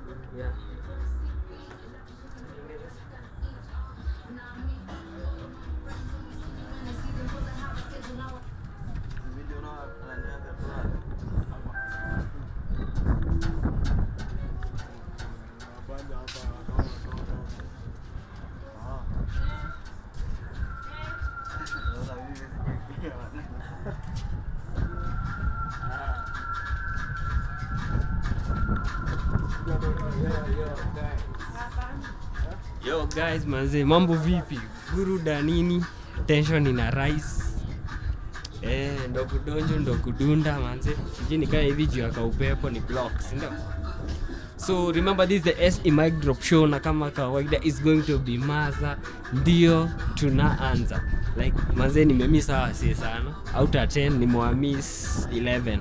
Yeah. Yo guys manze, mambo vipi? Buruda nini? Tension ina rise. Eh, ndo kudonjo ndo kudunda manze. Sijui nikaa hivi juu ya kaupepo ni block, si ndio? So remember this is the SE Mic Drop Show na kama kawaida is going to be maza. Ndio tunaanza. Like manze nimemiss hawa si sana. Out of 10 nimewamiss 11.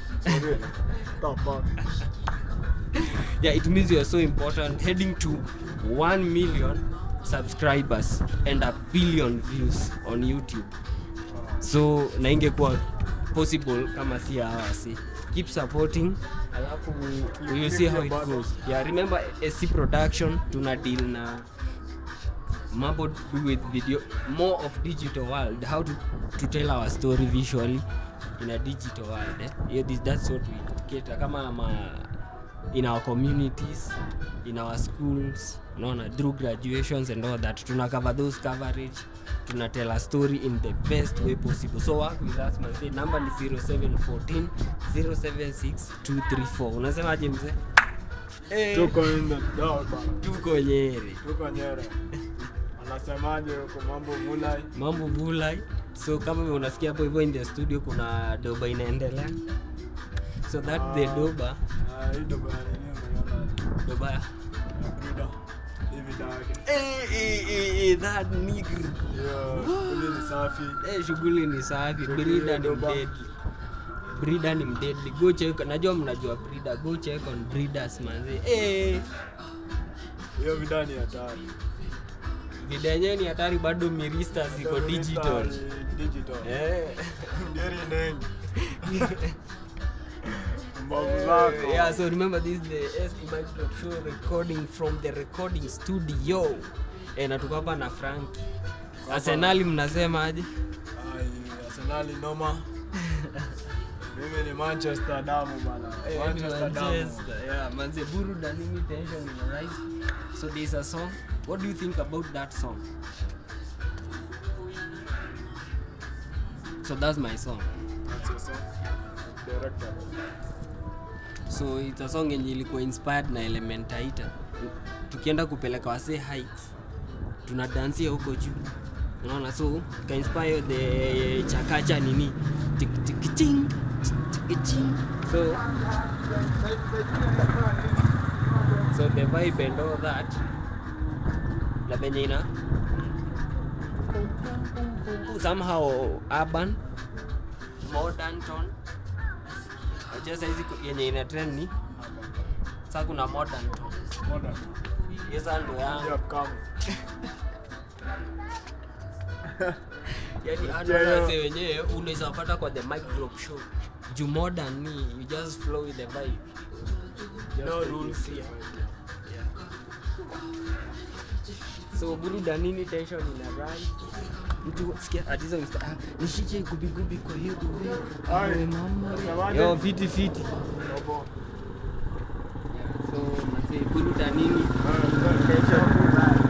yeah it means you are so important heading to 1 million subscribers and a billion views on youtube so na ingekuwa possible kama si hawasi keep supporting alafu you see how it goes yeah remember sc production tuna deal na mambo to do with video more of digital world how to, to tell our story visually in a digital world eh? yeah, this, that's what we cater kama ma, in our communities in our schools unaona through graduations and all that tuna cover those coverage tuna tell a story in the best way possible so work with us manze number ni 0714 076234 unasemaje mzee Eh, tuko in the dark bana. tuko nyeri tuko nyere anasemaje huko mambo mulai mambo vulai so kama unasikia hapo hivyo in the studio kuna doba inaendelea so that the Ah. doba Ah, hii ndo bana nini umeona doba ya bruda hivi dake eh, eh, eh, eh, that nigger hiyo ili ni safi eh, shughuli ni safi Shughuli brida ya ni doba. mdedli brida ni mdedli go check najua mnajua brida go check on breeders manzi eh, hiyo vida ni hatari vida yenyewe ni hatari bado mirista ziko Hata digital ni digital eh. ngeri nengi mbavu zako yeah so remember this is the SE Mic Drop show recording from the recording studio eh, na tuko hapa na frank arsenali mnasema aje Ai, arsenali noma mimi ni manchester damu bana Eh, manchester damu Manchester, yeah, manze buruda nini tension ina rise so there's a song what do you think about that song so that's my song That's your song. Director. so it's a song yenye ilikuwa inspired na elementaita tukienda kupeleka wase heights tunadansia huko juu unaona so kainspire the chakacha nini Tik- tik- ting, tik- ting. so so the vibe and all that na venye ina somehow urban modern tone Unajua saizi ku- yenye ina trend ni sa kuna modern tones Modern. hiyo sasa ndo yangu Yeah, come. yani hata Yeah, yeah. wase wenyewe unaweza pata kwa the mic drop show juu modern ni you just flow with the vibe Just no take rules it. here yeah. so buruda nini tension ina rise mtu sikia atiza msta ah, nishike gubigubi kwa hiyo gubi Ai, Awe mama unasemaje? yo fiti fiti Robo. yeah, so mase buruda nini Ah, tension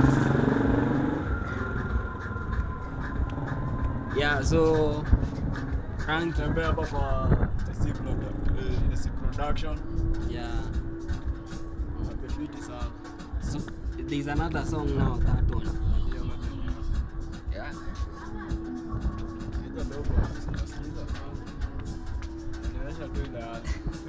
yeah so Frank Tembea hapa kwa SC Produ- eh, SC Production. yeah Wapefiti sana. so there's another song now that one Ndio, ndio. yeah Hizo dogo, zinasikiza sana. Inaonyesha tu ile hali.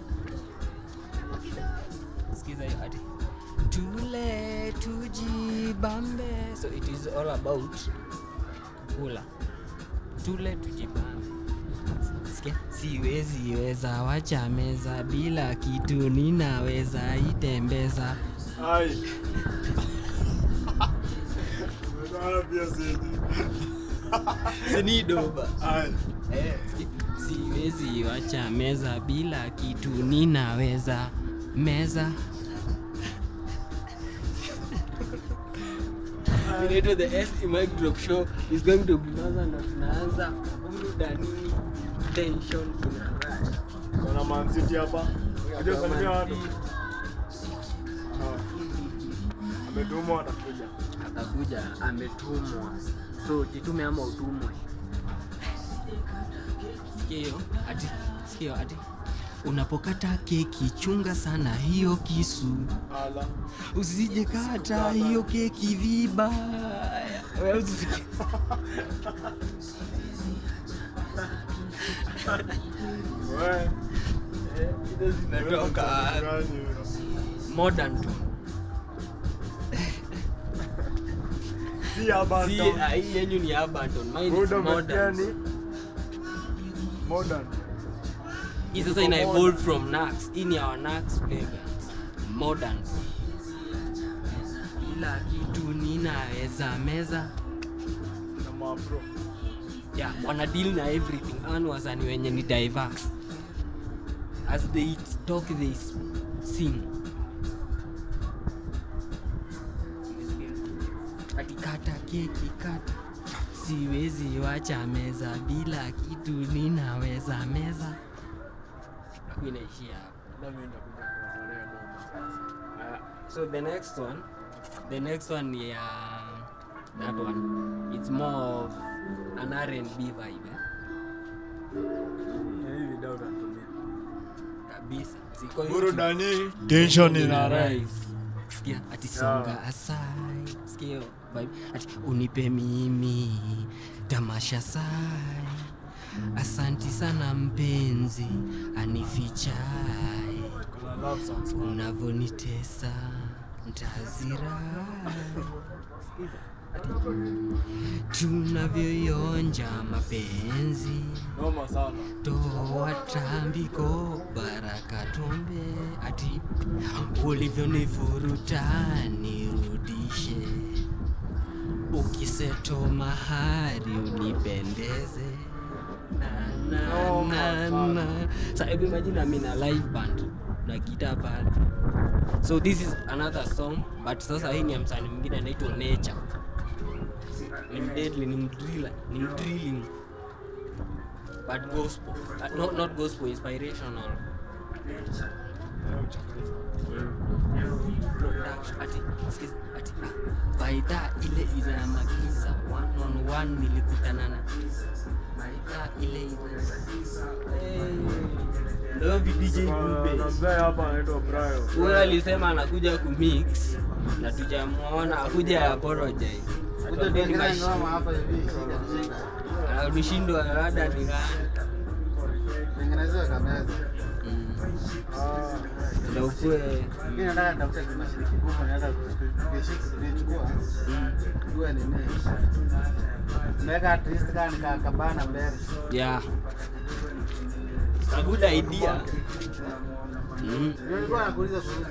skiza hiyo ati tule tujibambe so it is all about kula tule tujibambe sikia siwezi weza wacha meza bila kitu ninaweza itembeza Ai. Umeona pia sisi. sinidoba Ai. eh, si- siwezi wacha meza bila kitu ninaweza meza inaitwa the ST Mic Drop Show is going to be Maza na tunaanza burudani tension kuna rush. Kuna Man City hapa. Unajua salimia watu. Aha. Ametumwa atakuja. atakuja ametumwa so jitume ama utumwe sikio ati sikio ati unapokata keki chunga sana hiyo kisu Ala. usije kata hiyo keki vibaya Wewe usi- Wewe. Hizo zimetoka wapi? Gani wewe? modern tu Si hapa si town. ah, hii yenyu ni Abandon mine is Buda umesikia modern ni modern. hii sasa ina evolve from Nax hii ni our Nax pagans modern kila kitu ninaweza meza Na maafro. yeah, wana deal na everything Hawa ni wasanii wenye ni diverse as they talk they s- sing akikata keki kata siwezi wacha meza bila kitu ninaweza meza Hapo inaishia hapo Labda mimi nitakuja kuwatolea noma sasa. Uh, so the next one, the next one, yeah, that one, it's more of an R&B vibe. Eh? Na hii video utatumia. Kabisa. Siko Burudani, tension ina rise. rise. Sikia ati songa aside. Sikia hiyo vibe. Ati unipe mimi tamasha sai. Asanti sana mpenzi anifichai. Kuna love songs. man. unavonitesa ntazira tunavyoionja mapenzi Noma sana. toa tambiko baraka tumbe ati ulivyonivuruta nirudishe ukiseto mahari unipendeze Na, na, na, na. Sa hebu imagine I'm in a live band na gita pale so this is another song but sasa hii ni ya msanii mwingine anaitwa nature ni mdeadly ni mdriller ni mdrilling but gospel uh, not, not gospel inspirational Leo uchaguzi. production ati sikiza ati ah, baidha ile inamagiza one on one nilikutana na baidha ile ina ndio VDJ Kuna- Group na Base. mzee hapa anaitwa Brayo. huyo alisema anakuja kumix na tujamuona akuja apologize Atuambie ni mashi- anashindwa rada ni gani tengenezewe kameza Mm. Ah, ndio ukue mi nataka nitafuta kimashini kikubwa naenda kukichukua mm. tuwe nini naweka at least kaa nika kabana mbele yeah a good idea mm. nilikuwa nakuuliza kuhusu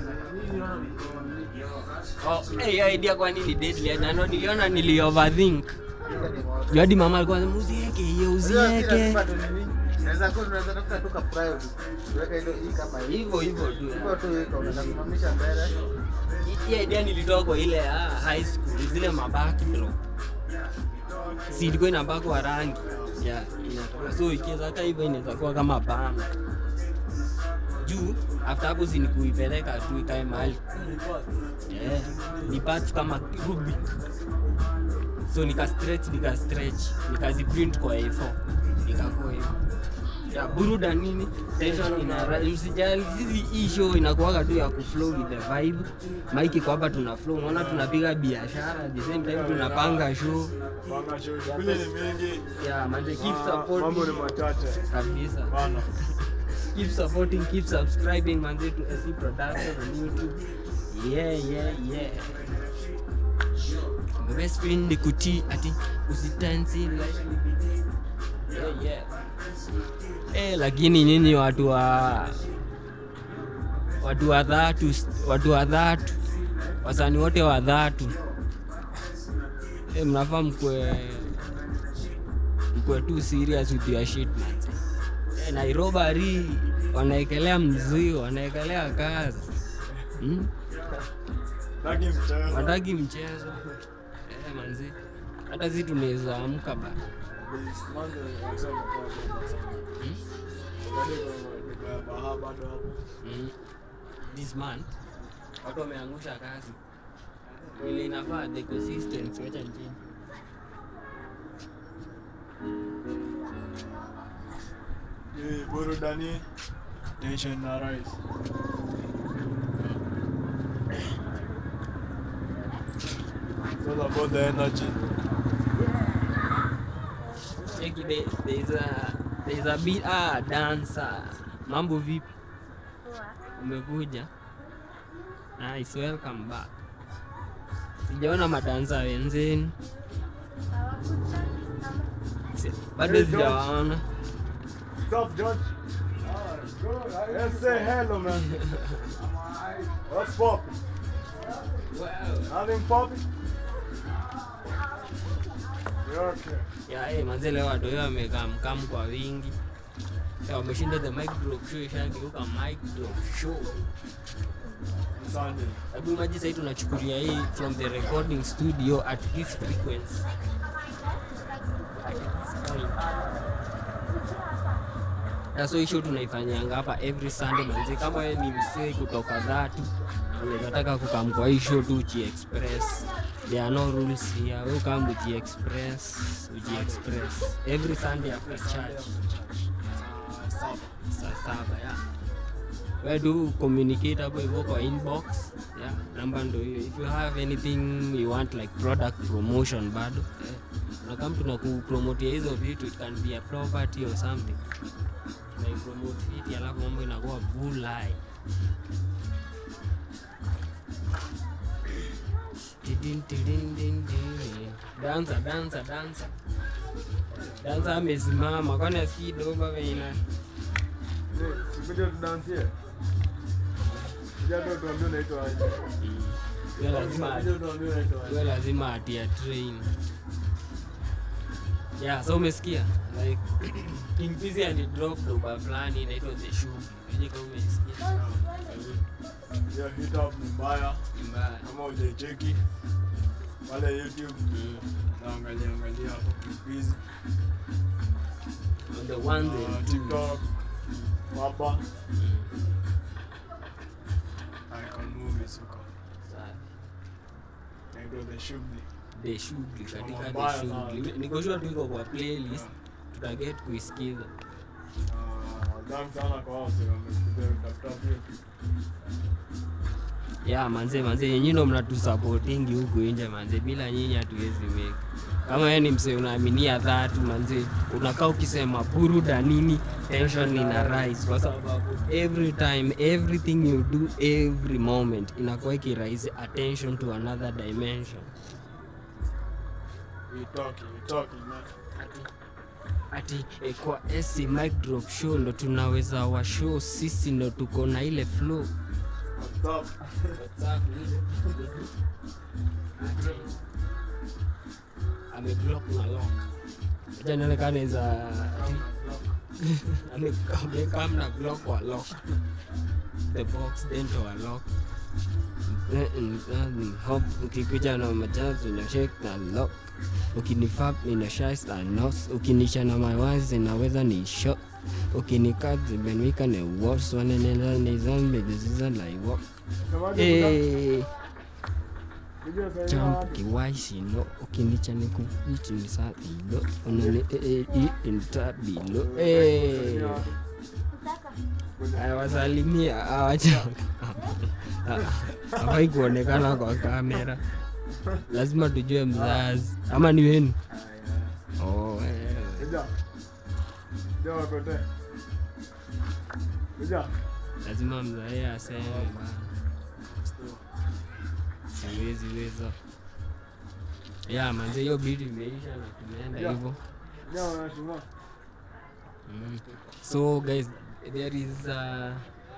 Oh, hey, hiyo idea kwa nini deadly? Na ndo niliona nili overthink. Juu hadi mama alikuwa anasema usiweke hiyo usiweke. naweza kuwa tunaweza tafuta tu ka private tuweke ile hii kama hii Hivyo hivyo tu. hivyo tu iko unaweza kusimamisha mbele Hii- Hii idea nilitoa kwa ile ah, high school zile mabaki bro. Si ilikuwa inabakwa rangi. Yeah, inatoka. So ikiweza kaa hivyo inaweza kuwa kama bana. Juu after hapo si ni kuipeleka tu ikae mahali. Yeah, ni parts kama Rubik. So nika stretch nika stretch nikaziprint kwa A4 ikakuwa hivyo. Ya buruda nini tension ina msijali sisi hii show inakuwaga tu ya kuflow with the vibe Mike kwa hapa tuna flow unaona tunapiga biashara at the same time tunapanga show Panga show. Shughuli ni mingi. yeah man keep Ah, Mambo ni supporting machache. kabisa Bana. keep supporting keep subscribing manze to SC production on YouTube yeah yeah yeah The best friend ni kuti ati usitansi like yeah yeah eh lakini nyinyi watu wa watu wa dhatu watu wa dhatu wasani wote wa dhatu eh mnafaa mkwe mkwe tu serious with your shit manze Eh, Nairobi wanaekelea mzigo, wanaekelea kazi hmm? Taki mchezo. Wataki mchezo Eh, manzi hata si tunaweza amka bana This month wanasema kwa bomba sana. Hmm? Bado iko- iko ya Baha bado hapo. Mm. this month watu wameangusha kazi ile inafaa the consistency wacha nchini Eh, burudani tension na rise. It's all about the energy. cheki there- there's a there's a bit ah dancer mambo vipi umekuja nice welcome back sijaona madansa wenzeni Si- bado Hey, George. sijawaona What's up, George? Let's say hello, man. What's poppin'? Nothing poppin'? You're okay. ya eh, manze leo watu wao wamekaa mkamu kwa wingi Ya, wameshinda the mic drop show ishageuka mic drop show Sunday. hebu maji sahii tunachukulia hii from the recording studio at this frequency At this point. Na so hii show tunaifanyanga hapa every sunday manzi kama wewe ni msee kutoka dhatu unataka kukam kwa hii show tu uji express there are no rules here we come uji express uji express every sunday after church Uh, sub. saa saba ya we do communicate hapo hivyo kwa inbox yeah namba ndo hiyo if you have anything you want like product promotion bado eh, na kama tuna kupromotia hizo vitu it can be a property or something tunaipromote hiti alafu mambo inakuwa bulai Tidin, tidin, din, din. dansa dansa dansa dansa amesimama kwani asikii doba veina Kuja tudansie. Kuja tu tuambie unaitwa aje. Hiyo lazima Kuja tuambie unaitwa aje. hiyo lazima atia train yeah so umesikia like King Pizzy and drop doba fulani inaitwa the shoe yenye kama umesikia Hiyo hit up ni mbaya. Ni mbaya Kama hujaicheki pale YouTube Mm. naangalia angalia hapo Kibizi. On the ones Uh, and twos. TikTok. Baba. Mm. Icon movies huko. Safi. Naitwa The Shughuli. the shughuli katika Mbaya the sana. shughuli niko sure tu iko kwa playlist tutaget kuisikiza Uh, Damu sana kwa wao sio wamekuja kutafuta pia. ya manze manze nyinyi ndo mnatusupportingi huku nje manze bila nyinyi hatuwezi make kama wewe ni msee unaaminia dhatu manze unakaa ukisema buruda nini tension ina rise kwa sababu every time everything you do every moment inakuwa ikiraise attention to another dimension We talking, we talking man. ati eh, kwa AC mic drop show ndo tunaweza wa show sisi ndo tuko na ile flow What's up? ameblock na lock acha nionekane za amekam na block wa lock the box dento wa lock Eh, mm, mm, hop ukikuja na majazi na shake na lock ukinifap ina shais na nos ukinisha na mawazi naweza ni shot ukinikazi benwika ne wos wanenenda nizambegeziza laiwo Semaje kuda? Eh, Kuja sasa champ wapi? kiwaisino ukinicha nikuichinisabilo unani intabilo wasalimia awacha afai kuonekana kwa kamera lazima tujue mzazi ama ni wenu oh, eh. Kuja. Kuja wakote. Kuja. lazima mzae aseme bana siwezi weza ya manze hiyo bidi imeisha na tumeenda hivyo Kuja wanashuma. Mm. So guys, there is a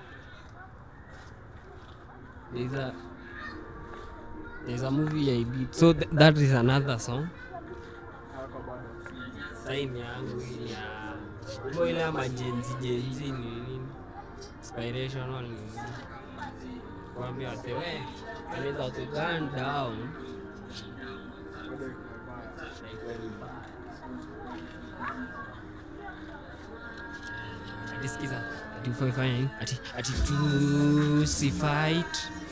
there's a there's a movie I did. So th that is another song. Hapa bado. Sign yangu hii ya umo ile ama jenzi jenzi ni nini? Inspirational ni nini? Kuambia wase we anaweza to gun down Ati sikiza, ati ufanye nini? Ati ati tusifight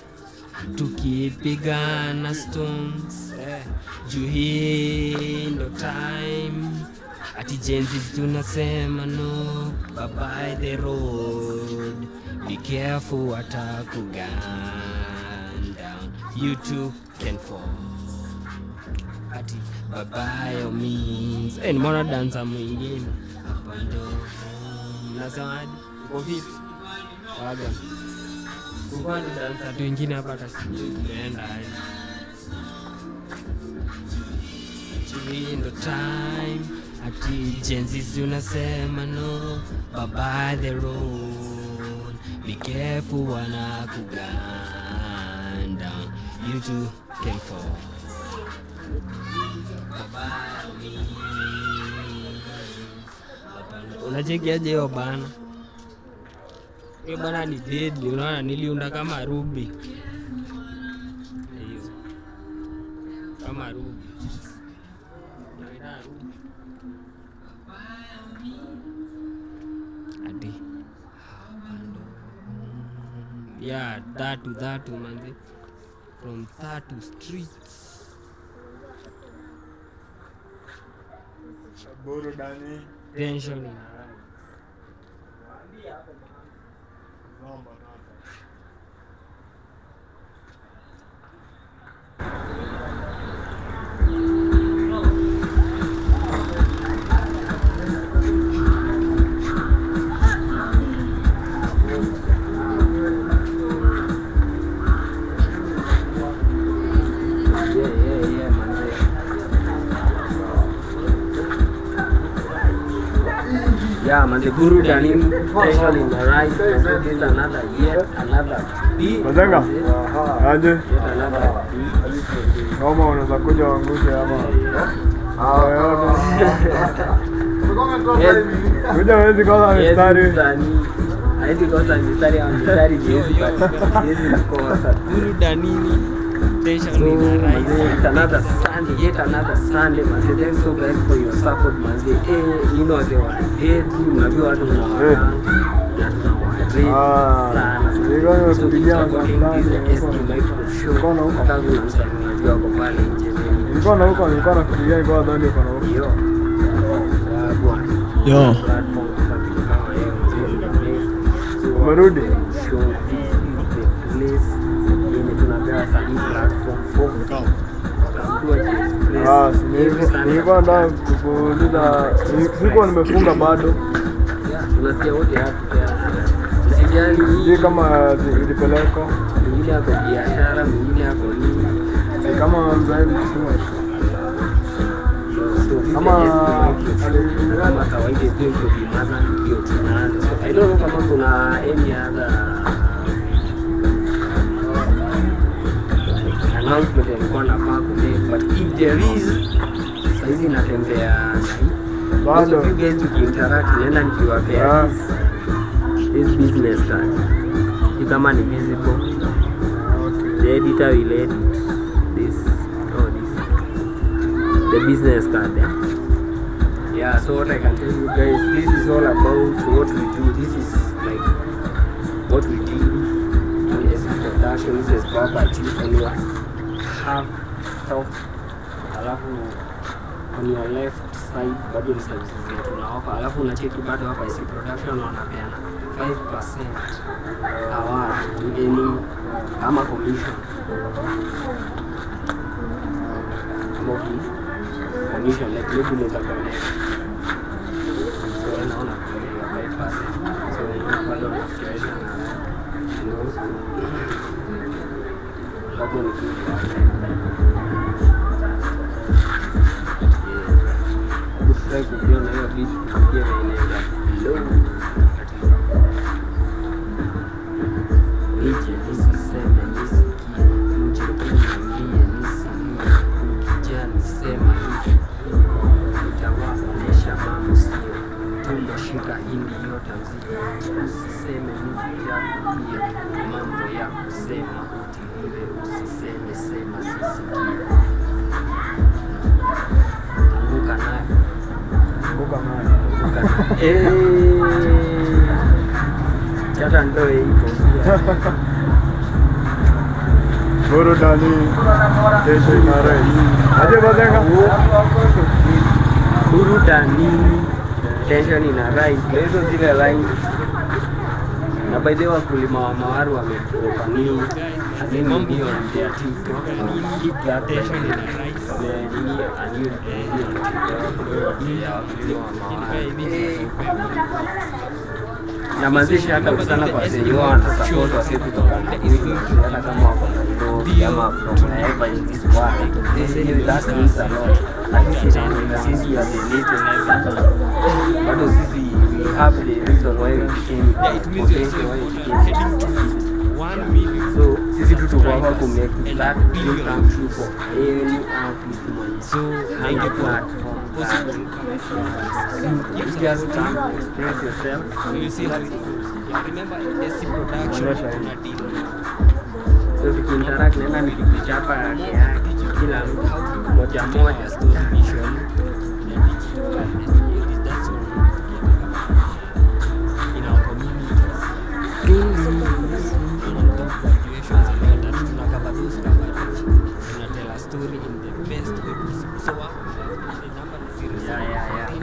tukipigana stones eh, juu hii ndo time ati jenzi tunasema no baby the road be careful watakugun down you too can fall ati babayo means eh, nimeona dansa mwingine hapa ndo mnasemaje uko vipi waga kulikuwa ni dansa tu wengine hapa hata sijui tumeenda aje. Hii ndo time ati jenzi unasema no baba the road be careful wana kugun down you too can fall unachekiaje hiyo bana hiyo bana ni deadly unaona niliunda kama ruby hiyo kama ruby Unaita ruby. ati hapa ndo yeah dhatu dhatu manzi from dhatu streets burudani tension ina Naomba, naomba. yeah yeah yeah manzi Yeah, man, the guru Danim tension in the right. So this is another yet another beat. Mazenga? Yet Aje? another beat. Kama unaweza kuja uangushe ama Yes, kuja wezi kwanza yes, mistari msanii. Haezi kosa mistari au mistari jiwezi pa- jiwezi kukosa. Guru Danini tension in the right. It's another Sunday, yet another Sunday, man. Thanks so guys for your support, man. Eh, you know they were dead. Unajua watu Eh. Ah, nilikuwa nimekupigia mtandao. Nilikuwa na huko. nilikuwa na huko nilikuwa nafikiria nilikuwa nadhani uko na huko Yo. Umerudi? Ah, si nilikuwa- nilikuwa nataka kukuuliza ni- sikuwa nimefunga bado tunasikia wote hapa usijali sijui kama zi- ilipelekwa mwingine ako biashara mwingine ako nini Si kama mzazi kusema kama Kama- kama kawaida is going to be mother ndio tunaanza so i don't know kama kuna any other announcement alikuwa nafaa kumake but if there is saizi natembea na Bado. Most of you guys tukiinteract naenda nikiwapea Yeah. this business card hii kama ni visible the editor will edit this oh this the business card yeah? yeah so what i can tell you guys this is all about what we do this is like what we do this is production this is property and you have top alafu on your left side bado ni services zetu na offer alafu unacheki bado hapa isi production wanapeana 5% award to any ama commission Moki commission like maybe unaweza connect so wewe unaona kuna 5% so unaona bado wanafikiria na you know bado ni kitu Usitaki kuviona hiyo vitu kufikia na inaenda low Nije nisiseme nisikie, nje uniambie nisilie, ukijali sema hivi, nitawaonyesha mambo sio tumeshika hindi yote mziki, usiseme nivijakuia mambo ya kusema utiliwe, usiseme sema sisikie Eh, chata ndoe iko burudani tension na rai aje bazenga burudani tension ina rise Ndio hizo zile line na by the way wakulima wa mawaru wametoka nini nini ndio ya TikTok keep that tension ina rise nini aliyo ya wakulima wa mawaru na mazishi hata ukisana kwa senyo wana support wasi kutoka hivi hata kama wako na ndo ama from wherever in this world hiyo that means a lot at least na sisi ya the little bado sisi we have the reason why we became potential why we became so sisi tu tuko hapa ku make that dream come true for any artist mwenye So hana ingekuwa platform possible you just come express yourself you see that remember SC production kuna deal so tukiinteract naenda nikikichapa yake yake kila mtu moja moja story vision and digital and it- that's all in our communities on top graduations and all that tunakava those coverage tunatell a story in the best way possible so uh, the number is 0 Yeah, yeah, yeah.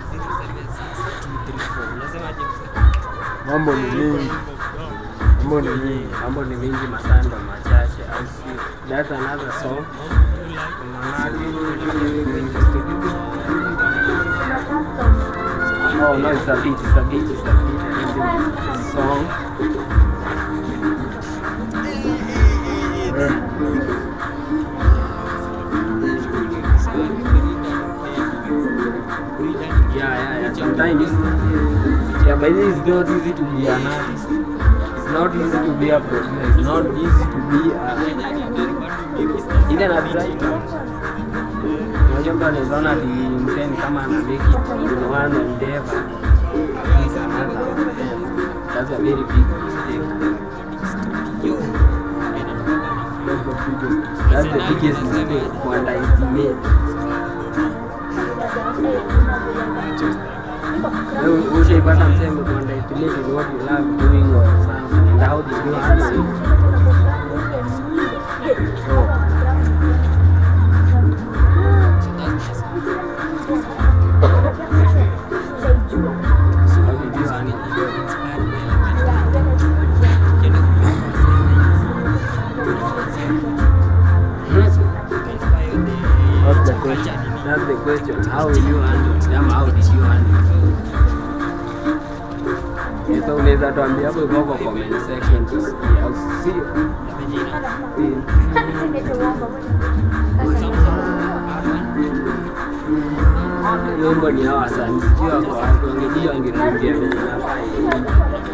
076 unasemaje mzee? mambo ni mingi mambo ni mingi mambo ni mingi masando machache au si that's another song Oh no, it's a beat, it's a beat, it's a beat. It's a song. Yeah, yeah, yeah. Sometimes, yeah, but it's not easy to be an artist. It's not easy to be a producer. It's not easy to be a, even a writer. Unajua mtu anaweza ona ati mseni kama ana make it in one endeavor. It's another endeavor. That's a very big mistake. That's the biggest mistake to underestimate. Wewe ushaipata msemo to underestimate in what you love doing or something and how they do it. So, how did you handle it? That's the question. That's the question. How will you handle it? Ama how did you handle it? Sasa unaweza tuambia hapo hivyo kwa comment section tusikie au sio? Hiyo wimbo ni hawa wasanii, sijui wako wapi, wangejua wangetuambia venye nafaa iende.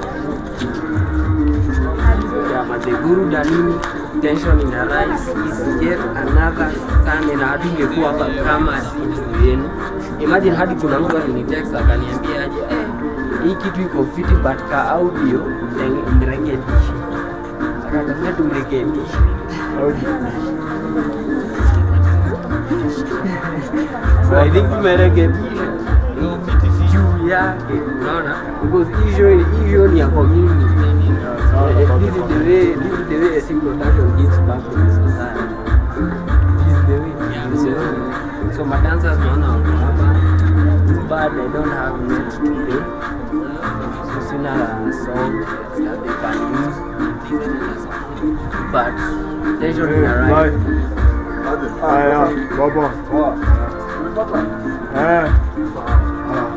Yeah, but the guru danini tension in a rise is yet another Sunday na hatungekuwa hapa kama si juu yenu. Imagine hadi kuna mtu alinitext akaniambia aje eh, hii kitu iko fiti but ka audio tenge- mrekebishe. Akataka tumrekebishe. So I think tumerekebisha juu yake, unaona? Because hii show hii show ni ya community. Eh, This is the way this is the way a single production gives back to the society. This is the way. It's the only way. So my dancers naona wako hapa. It's bad I don't have net today. So sina song that they can use. But tension in a rise. Haya, baba. Eh. Ah.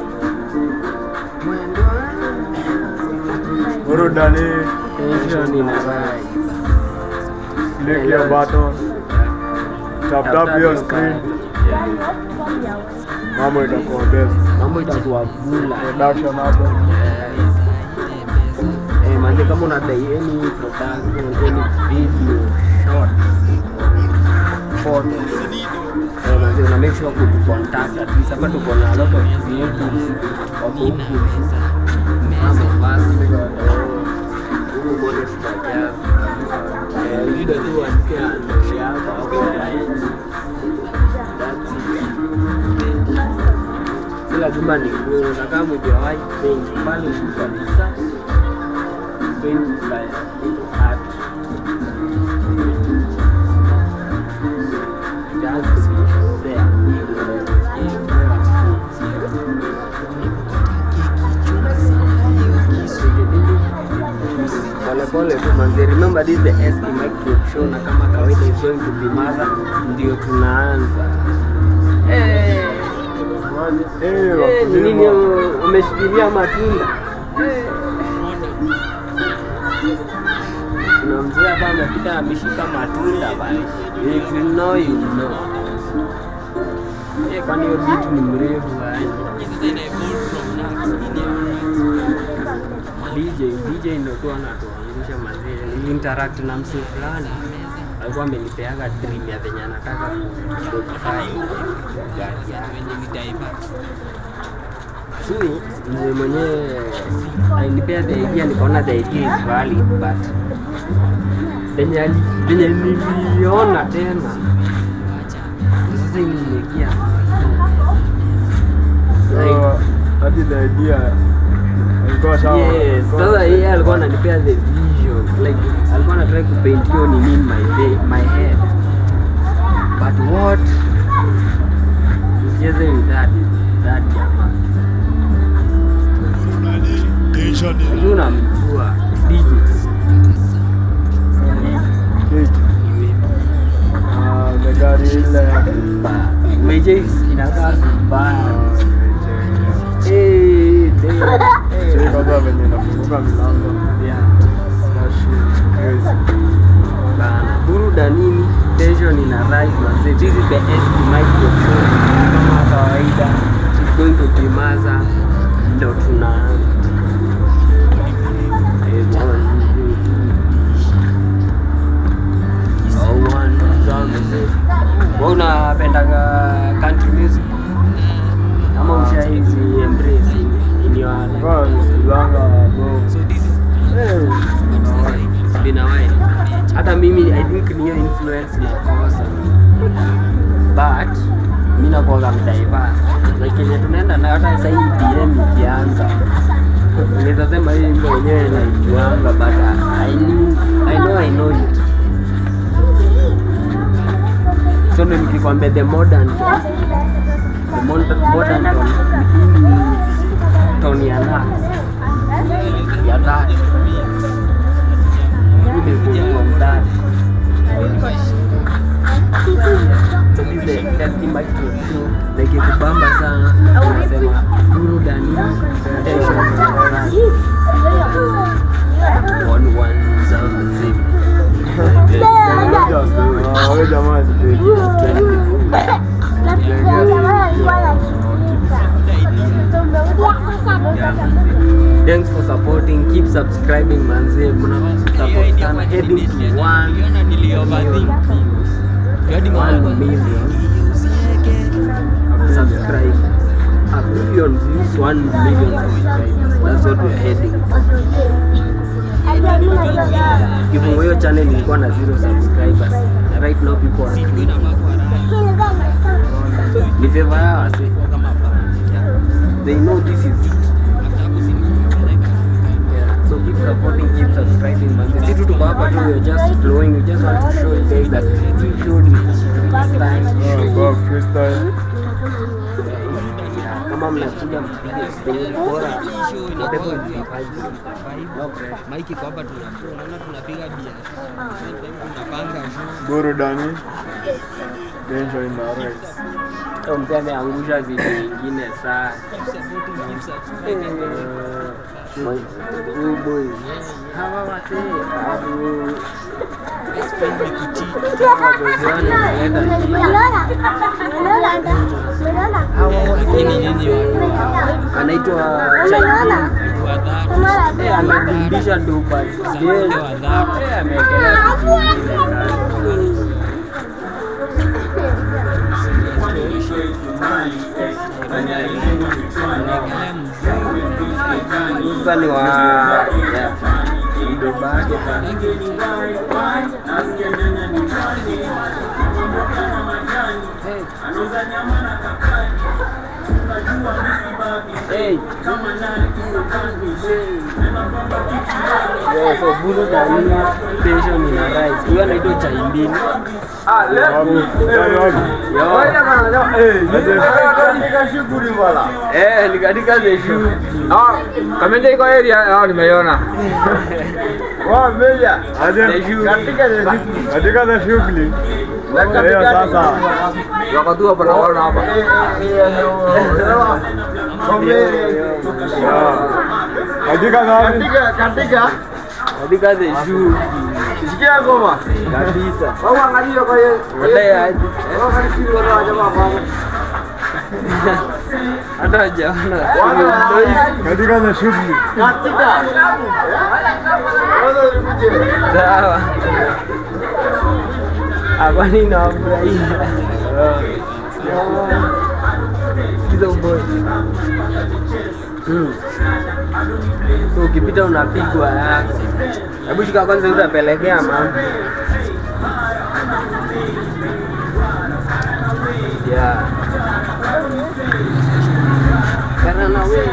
Burudani, Tension in a rise. click your button, tap tap your screen, mambo itakuwa best. Mambo itakuwa bula. Production hapo. Eh, manze kama unadai any production, any video, short, photos, eh, manze una make sure kutu contact at least hapa tuko na a lot of creatives wako huku mambo basi huku kote tutajaza eh, video tu wasikia ndoto yako hapo That's it. So kila jumba ni nguo na kama hujawahi paint pale juu kabisa paint like art Just there. polepole tu manzi remember this is the SK micro show na kama kawaida is going to be maza ndio tunaanza Eh, Eh, eh, ni nini wakulima. umeshikilia matunda Eh. kuna mzee hapa amepita ameshika matunda pale if you know you know Eh, kwani hiyo beat ni mrefu aje DJ DJ ndio tu anatuangusha mazee. Niliinteract na msee fulani alikuwa amenipeaga dream ya venye anataka kudify gari yake. So mzee mwenyewe alinipea the idea, nikaona the idea is valid but venye ali- venye niliona tena sasa ilinilekia So, hadi the idea alikuwa sawa. Yes, sasa yeye alikuwa ananipea the vision like alikuwa anataka kupaint hiyo nini in my day, my head but what usicheze with that that jamaa Unajua unamjua digits Kiki. Ah, the gari ile meje inakaa vibaya Ah, eh damn. Sio Eh, kwanza venye inafunguka milango. yeah. That shit crazy. Bana, burudanini tension ina rise manze this is the SK micro show kama kawaida it's going to be maza ndo tunaanza Eh, one, two, three. Oh, one, two, Wewe unapendaga country music ama ushaizi embrace in your life Kwa nisikilanga bro. Eh, It's been a while. hata mimi i think niyo influence nakosa but mi nakuaga mdaiva like kenye tunaenda nayo hata sahii dm ikianza naweza sema hii wimbo wenyewe naijuanga but I knew, I know I know it so ndo nikikwambia the modern tone, the modern, modern tone ni hii tone ya Nas, ya that imekuwa mdani So this is the Dusty Micro Show. Na ikikubamba sana unasema burudani tension on one sound zip. Ah, wewe jamaa sipendi. Thanks for supporting. Keep subscribing manze. Mna support sana heading to 1 million views. 1 million subscribe. A billion views, 1 million subscribers. That's what we're heading. Hivyo hiyo channel ilikuwa na zero subscribers. Na right now people are ni favor yao wase. They know this is it. Yeah, so keep supporting, keep subscribing man. Sisi tu tuko hapa tu, we're just flowing. We just want to show you guys that we showed you this time. Ah, kwa freestyle. Yeah, kama mnakuja mpige story bora whatever you find. No pressure. maiki kwa hapa tunafua, unaona tunapiga biashara, tunapanga show. Burudani. Tension ina rise. Huyo mzee ameangusha vitu vingine sana. Huyu boy. Hawa wasee adu wagoziwani wameleta chini. Lakini nyinyi watu anaitwa Chaikin. wa dhati, Eh, anadundisha dupa. wale wa dhati. Eh, ameekelea vitu vingine ndani. Anaekelea mziki. Sasa ni wa yeah. Mdoba yake pale. Hey. Hey. Yeah, so buru na nini tension ina rise. Huyo anaitwa Chaimbini. Eh, ni katika the shoe. Kamenda iko area, ah, nimeiona. Aje, The shoe. katika za shughuli hiyo sasa Wako tu hapa naona hapa. ya. katika za Katika the shoe. Kabisa. Wadai aje. Hata hajaona. katika za shughuli Sawa. Hapa ninawafurahia. Sikiza uboy. Mm. So ukipita unapigwa yako. Hebu shika kwanza utapelekea mama. Yeah. Kana na wewe.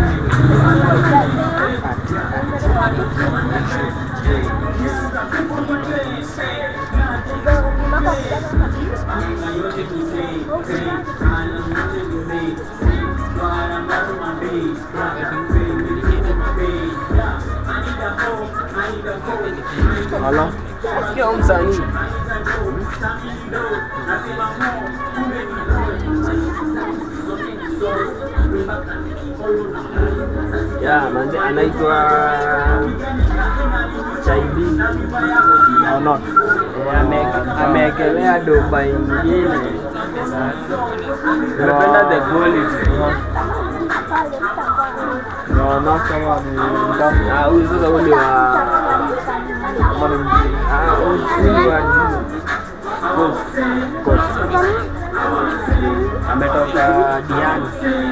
ala Sikia huyu msanii. Ya, manze anaitwa Chaibi. ana Eh, ame- Ameekelea doba ingine. Napenda the quality. naona kama ni mtamu Ah, huyu sasa huyu ni wa kama ni mjini ah, huyu ni wa juu. Coast. Ametoka Diani.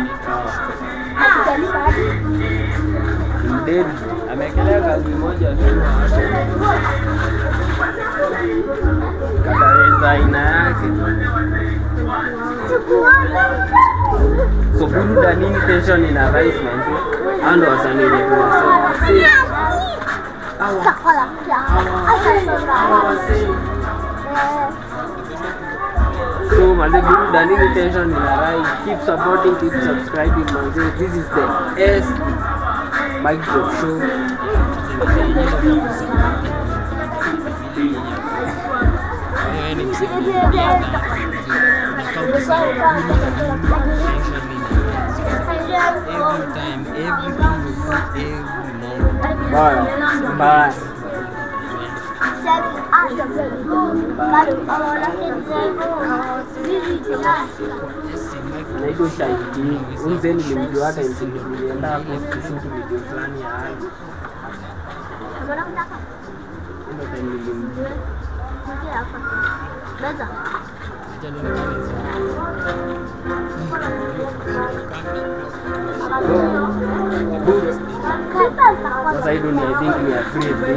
Mdedi ameekelea kazi moja tu katareza aina yake. So buruda nini tension ina rise manzi. Hao ndo wasanii wenye tunasema si So manze buruda nini tension ina rise. Keep supporting, keep subscribing manze. This is the S Mic Drop Show. baya Bye. Naitwa Shahidi. Huyu mzee nilimjua hata nchini nilienda hapo kushuti video fulani ya hali. Ndio time nilimjua. Sasa hii dunia I think ni a free day.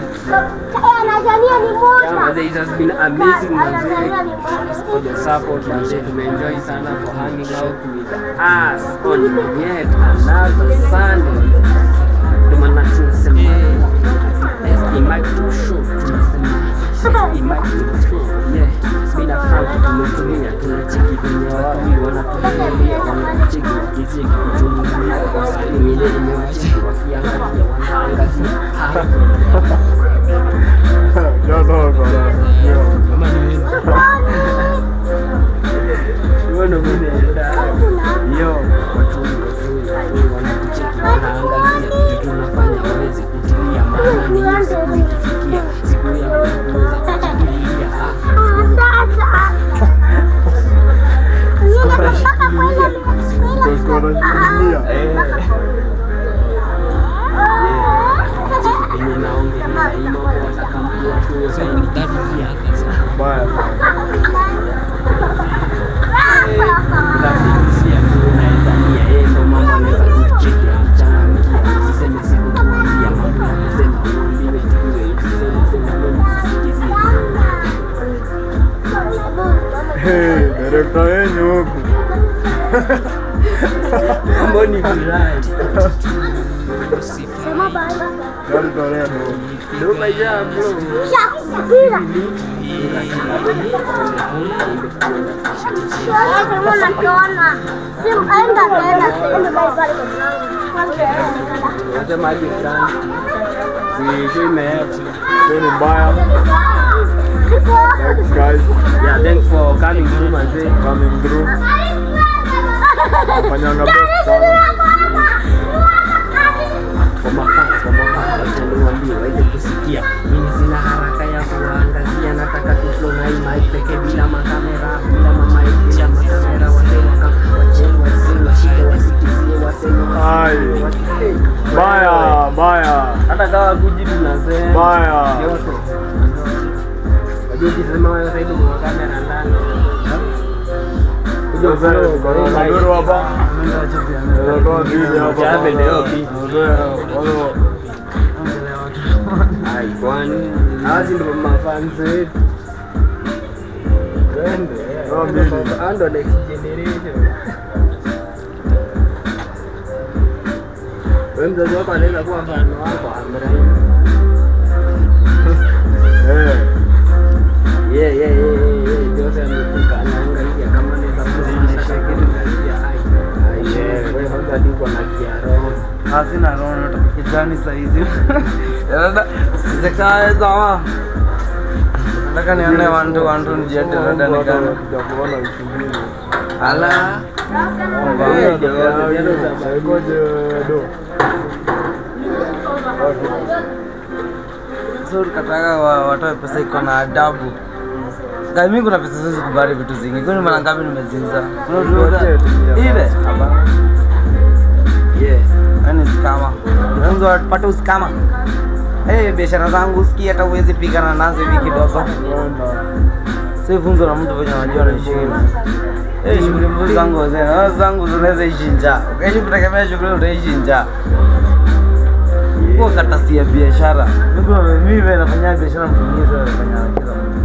Yeah, manze, it has been amazing manze for the support manze. Tumeenjoy sana for hanging out with us on yet another Sunday. Ndio maana tunasema SB Mic Show tunasema SB Mic Show yeah. Mimi na Frank tumetulia tunacheki kwenye wapi wanatuangalia wanatucheki wakicheki kuchungulia kwa sababu ile imewacheki wakiangalia wanaangazia hapa jadogo Hiyo ndo mimi naenda. Yo, watu wengi, watu wengi, watu wengi wanakucheki, wanaangazia vitu tunafanya waweze kutilia maana ni hiyo siku ikifikia, siku ya kuweza kujikilia. Ah, tunashikilia venye naongelea hii mambo ya kampuni tu, sasa nikifikia. baya Unafikisia tu unaedhania yeye ndo mambo anaweza kucheki kuchangamkia. Usiseme sikukuambia mambo ya kusema uambiwe tuwe, usiseme sema wewe usisikizie. Hey, direkta wenyu huku Mambo ni furahi. Gari tolea ndo. Ndio maisha bro. Hata maji fulani. Si imeenda. Hiyo ni mbaya. Thanks guys Yeah, thanks for coming through manze. coming through. Fanyanga best sana. Kwa mafans, kwa mafans, wacha niwaambie waweze kusikia. Mimi sina haraka ya kuangazia, nataka tu flow na hii mic pekee bila makamera, bila mamic, bila makamera. Wazee waka wacheni wazee washike wasikizie waseme Ai. wasikie. Mbaya, mbaya. Hata kama kuji tunasema Mbaya. yote. Wajua ukisema wewe sasa hivi kwa kamera ndani. Kuja Sasa flow, tuko na kwa hii mic. Maduro hapa. Tunatoa video hapa. Chape leo pi. Walo- Ai, kwani hawa si ndio mafans wetu? Twende. Hawa mbili. Hawa ndio next generation. Wewe mzazi wako anaweza kuwa mfano wako Amrai. Eh. Yeah, yeah, yeah, yeah, yeah. Jose amefika anaangalia kama anaweza kuonyesha kitu kalia. Ai, ai, yeah. Wewe kwanza hadi uko na kiaro. Hazina roho na kijani saizi. Dada, sitakaeza. Nataka nione wantu wantu nijete dada Hata nikana. kuja kuona wiki mbili. Ala. Mbaya, Ngoja, mbaya, ngoja, ngoja. ngoja, do. Okay. So kataka wa- watoe pesa iko na adabu. Sasa mimi kuna pesa siwezi kubali vitu zingi. Kwani mara ngapi nimezinza? Kuna vitu Wote tumia. ile. Yeah. Yaani skama. Unaweza wapate uskama. Eh, biashara zangu usikie hata uwezi pigana nazo hivi kidogo. Kwenda. Si funzo la mtu venye anajua naishi hivi. Eh, shughuli mzuri zangu wazee, na zangu zinaweza ishi njaa. Ukaishi kutegemea shughuli utaishi njaa. Kwa katasi ya biashara. Mimi mimi vile nafanya biashara mtu mwingine sasa anafanya kila mtu.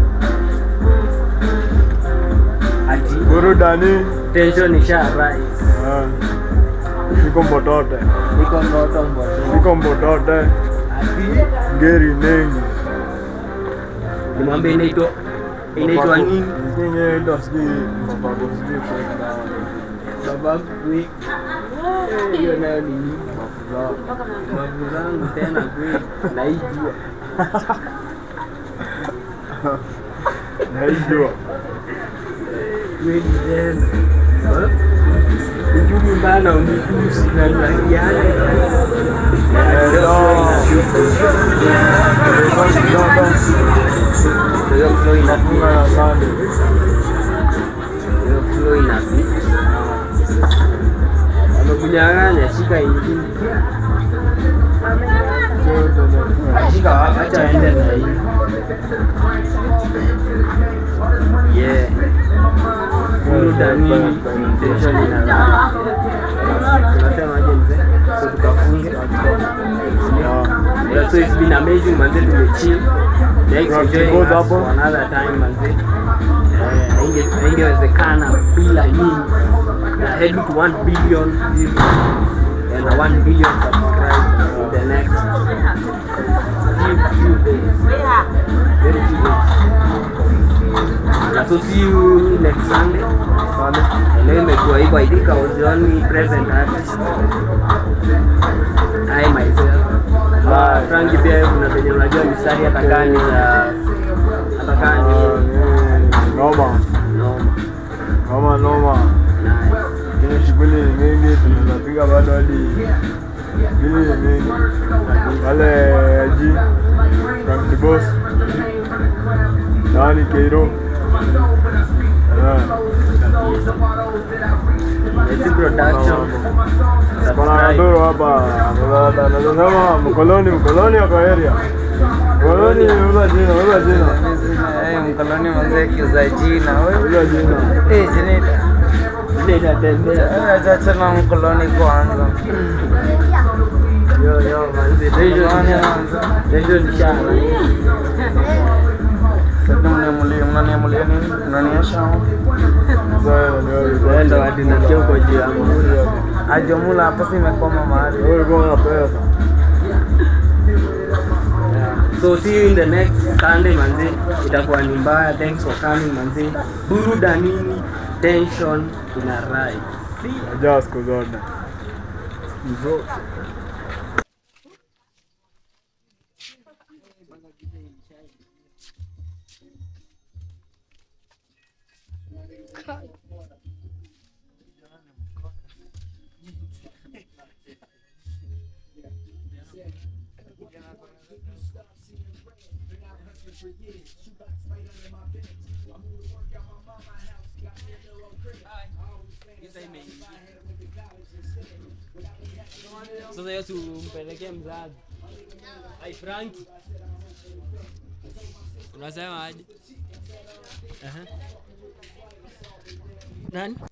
Ati Burudani. tension isha rise. Ah. Niko mbotote. Niko ndoto mboto. Niko mbotote. Ati Ngeri nengi. nimwambie inaitwa inaitwa nini? Nini inaitwa sijui mapako sijui kwenda. Baba kwi. Hiyo nayo ni nini? Mavu zangu tena kweli. Naijua. Naijua. Kweli tena. Eh? Ujumi bana unikusi na yale. Hiyo flow inafunga Funga na sande. hiyo flow inapita. Amekunyang'anya, shika ingine. Shika wapi? Acha aende na hii. Yeah. Burudani, tension inalala. Tunasema aje mzee? So tukafunge. Yeah, so it's been amazing manze tumechill. Thanks for joining Goes us hapo. for another time manze. Eh, hainge- haingewezekana bila nyinyi. Na head to 1 billion views and a 1 billion subscribers in the next few, few days. Very few days. Na so see you next Sunday. Leo imekuwa hivyo, I think I was the only present artist. I myself. Uh, Franki pia kuna venye unajua mistari hata gani za hata gani Noma. no Noma noma. nice. Lakini shughuli ni mingi, tunaweza piga bado hadi shughuli ni mingi. Wale G, Frank the Boss, nani Keiro. Yeah. It's production. Kuna Subscribe. Ndoro hapa, anasema mkoloni, mkoloni wako area. Mkoloni, uza jina, uza jina, Eh, mkoloni mzee kiuza jina. Wewe uza jina. eh, Jenita. Ile inatembea. Acha acha na mkoloni kwanza. Yo yo manzi. Tension nisha- tension nishana. Sasa mnamulia mnaniamulia nini? Mnaniasha? Sasa, ndio- Ndo hadi nasikia uko juu yangu. Ajomula pesa imekwama mahali. Wewe ulikuwa na pesa. so see you in the next sunday manzi itakuwa ni mbaya thanks for coming manzi burudanini tension ina rise Najaa siku zote. Siku zote. sasa yesu umpelekee mzazi ai franki unasema aje Aha. nani